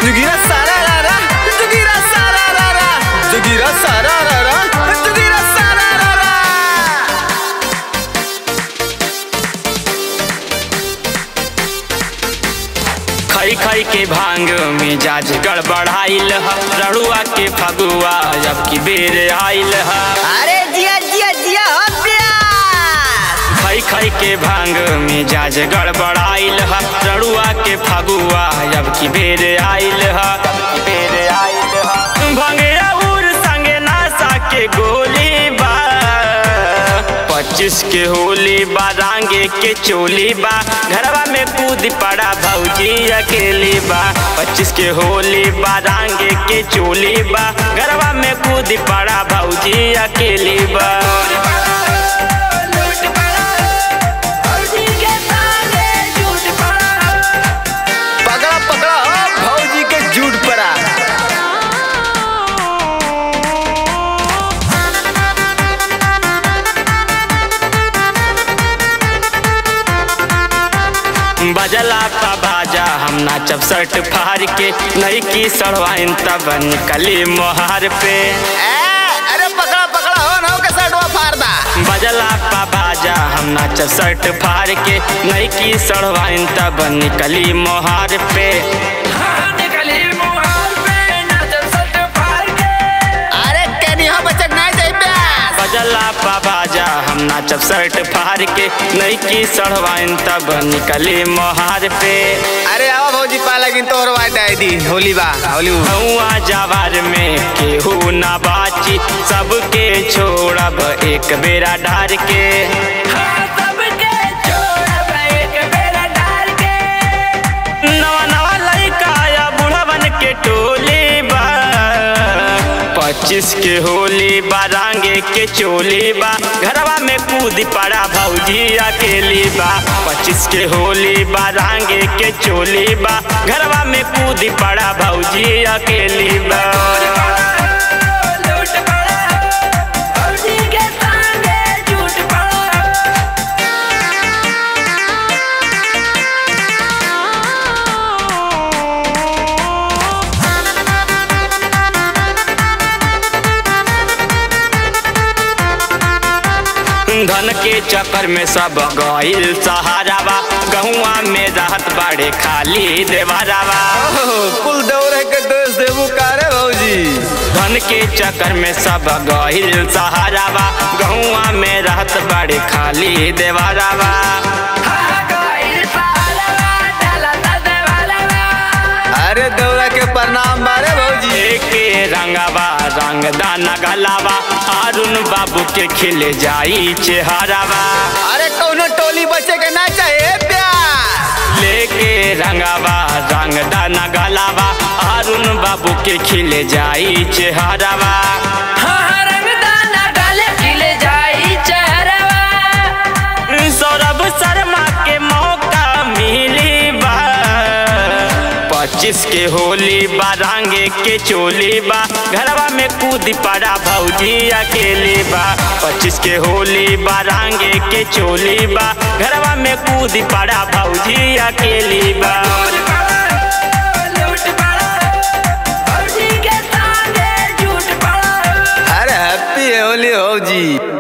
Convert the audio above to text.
जुगीरा सारा रा रा जुगीरा सारा रा रा जुगीरा सारा रा रा जुगीरा सारा रा रा खई खई के भांग मिजाज गड़बड़ाइल ह रड़ुआ के फगुआ जब की बेर आइल ह अरे जिया जिया जिया हो प्यास खई खई के भांग मिजाज गड़बड़ाइल ह रड़ुआ के फगुआ जब की बेर आइल ह बेर आइल ह भंगिया उर संगे नासा के गोली बा पच्चीस के होली बा रांगे के चोली बा घरवा में कूद पड़ा भौजी अकेली बा पच्चीस के होली बा रांगे के चोली बा घरवा में कूद पड़ा भौजी अकेली बा पकड़ा पकड़ा हो भौजी के झूठ परा बजला पा बाजा हम नाचब शर्ट फाड़ के नहीं की सड़वाइन तब निकली मोहार पे ए, अरे पकड़ा पकड़ा हो ना के सटवा फारदा बजला पा बाजा हम नाचब शर्ट फाड़ के नहीं की सड़वाइन तब निकली मोहार पे अरे केनी हो बचक नहीं जाई प्यास बजला पा बाजा हम नाचब शर्ट फाड़ के नहीं की सड़वाइन तब निकली मोहार पे अरे आवा भौजी पाला गिन तोर वाट आई दी होली बा होली हुआ जवार में केहू ना बाची सबके छोड़ब एक बेरा ढार के नवा नवा लड़का या बूढ़वन के टोली बा पच्चीस के होली बा रांगे के चोली बा घरवा में कूद पड़ा भौजी अकेली बा पच्चीस के होली बा रांगे के चोली बा घरवा में कूद पड़ा भौजी अकेली बा धन के चक्कर में सब गईल सहारावा गहुआ में रहत बाड़े खाली देवारावा कुल दौरे के दोस्त देबू कारे भौजी धन के चक्कर में सब गईल सहारावा गहुआ में रहत बाड़े खाली देवारावा अरे दौरा के प्रणाम बारे भौजी के रंगावा रंग दाना गलावा अरुण बाबू के खिले जाई चेहरावा अरे कौनो टोली बचे के ना चाहिए प्यास लेके रंगावा रंग दाना गलावा अरुण बाबू के खिले जाई चेहरावा सौरभ शर्मा के मौका मिली बा पच्चीस के होली बा रांगे के चोली बा घरवा में कूद पड़ा भौजी अकेली बा पच्चीस के होली बा रांगे के चोली बा घरवा में कूद पड़ा भौजी अकेली बा अरे हैप्पी होली भौजी